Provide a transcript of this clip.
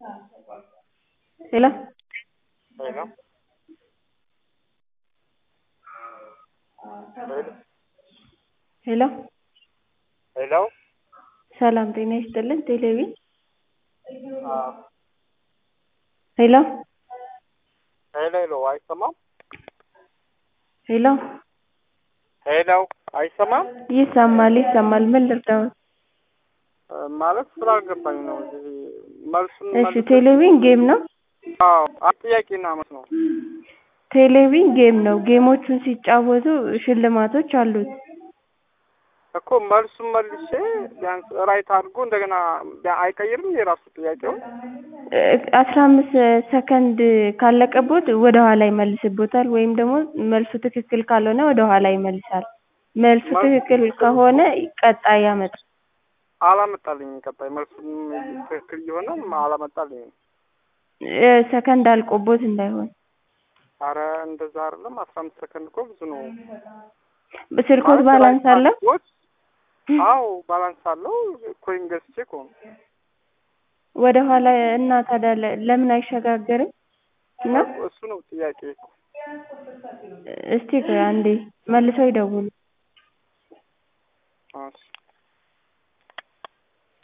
ሄሎ ሄሎ ሄሎ ሄሎ ሰላም ጤና ይስጥልን ቴሌቪዥን አዎ ሄሎ ሄሎ ሄሎ አይሰማም? ሄሎ ሄሎ አይሰማም? ይሰማል ይሰማል ምን ልርዳዎት? ማለት ስላልገባኝ ነው እንጂ መልሱን እሺ መልስ- ቴሌቪዥን ጌም ነው አዎ አንድ ጥያቄና መልስ ነው። ቴሌቪዥን ጌም ነው ጌሞቹን ሲጫወቱ ሽልማቶች አሉት እኮ መልሱን መልሼ ቢያንስ ራይት አድርጎ እንደገና ቢያ- አይቀይርም የራሱ ጥያቄውን አስራ አምስት ሰከንድ ካለቀቦት ወደ ኋላ ይመልስቦታል ወይም ደግሞ መልሱ ትክክል ካልሆነ ወደ ኋላ ይመልሳል መልሱ ትክክል ከሆነ ቀጣይ ያመጣል አላመጣልኝም። ቀጣይ መልሱን ትክክል እየሆነ አላመጣልኝም። እ ሰከንድ አልቆቦት እንዳይሆን አረ እንደዛ አይደለም። አስራ አምስት ሰከንድ እኮ ብዙ ነው። ስልኮት ማለት ባላንስ ራይት አለው አድርጎት- አዎ ባላንስ አለው። ኮይን ገዝቼ እኮ ነው። ወደ ኋላ እና ታዲያ ለ- ለምን አይሸጋገርም ነው እሱ ነው ጥያቄ እኮ። እስቲ ቆይ አንዴ መልሰው ይደውሉ